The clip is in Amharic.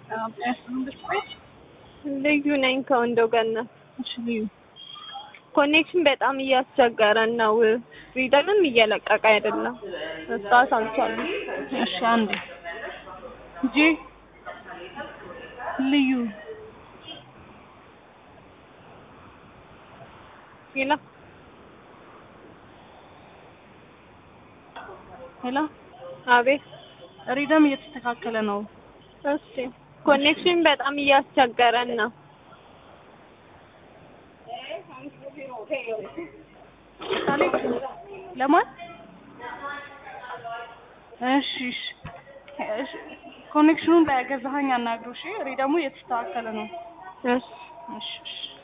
ልዩ ነኝ ከወንዶ ገነት። እሺ ልዩ ኮኔክሽን በጣም እያስቸገረን ነው። ሪደርም እየለቀቀ አይደለም። መስራት አልቻለም። እሺ አንዴ ጂ ልዩ ሌላ ሄሎ አቤት። ሪደም እየተስተካከለ ነው። እሺ ኮኔክሽን በጣም እያስቸገረን ነው። ሳሌ ለማን? እሺ እሺ እሺ ኮኔክሽኑን ላይ ገዛኸኝ አናግረው። እሺ ሪደሙ እየተስተካከለ ነው። እሺ እሺ እሺ